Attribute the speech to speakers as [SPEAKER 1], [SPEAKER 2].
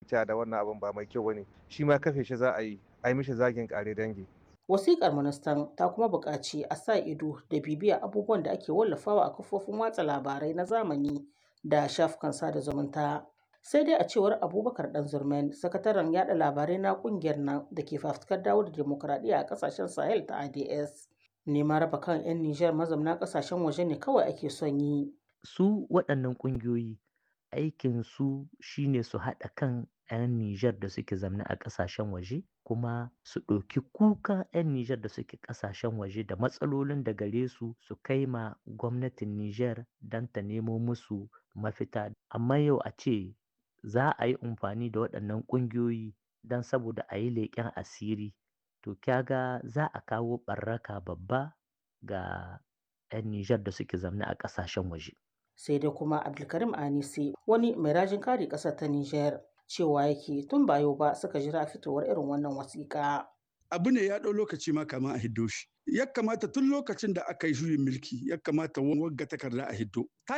[SPEAKER 1] cewa da wannan abin ba mai kyau bane shi ma kafe shi za a yi a yi mishi zagin kare dangi
[SPEAKER 2] Wasiƙar ministan ta kuma buƙaci a sa ido da bibiya abubuwan da ake wallafawa a kafofin watsa labarai na zamani da shafukan sada zumunta. Sai dai a cewar Abubakar Ɗanzurmen, sakataren yada labarai na ƙungiyar nan da ke fafutukar dawo da demokuraɗiyya a ƙasashen Sahel ta ADS. Neman raba kan 'yan Nijar mazauna ƙasashen waje ne kawai ake son yi.
[SPEAKER 3] Su waɗannan ƙungiyoyi aikin su shine su haɗa kan 'yan Nijar da suke zamne a ƙasashen waje kuma su ɗauki kuka 'yan Nijar da suke ƙasashen waje da matsalolin da gare su su kai ma gwamnatin Nijar don ta nemo musu mafita. Amma yau a ce za a yi amfani da waɗannan ƙungiyoyi don saboda a yi leƙen asiri to kyaga za a kawo ɓarraka babba ga 'yan Nijar da suke zamne a ƙasashen waje.
[SPEAKER 2] sai dai kuma abdulkarim anisi wani mai rajin kare ƙasar ta nijar cewa yake tun ba yau ba suka jira fitowar irin wannan wasiƙa.
[SPEAKER 4] abu ne ya ɗau lokaci ma kama a hiddo shi ya kamata tun lokacin da aka yi juyin mulki ya kamata wagga takarda a hiddo ta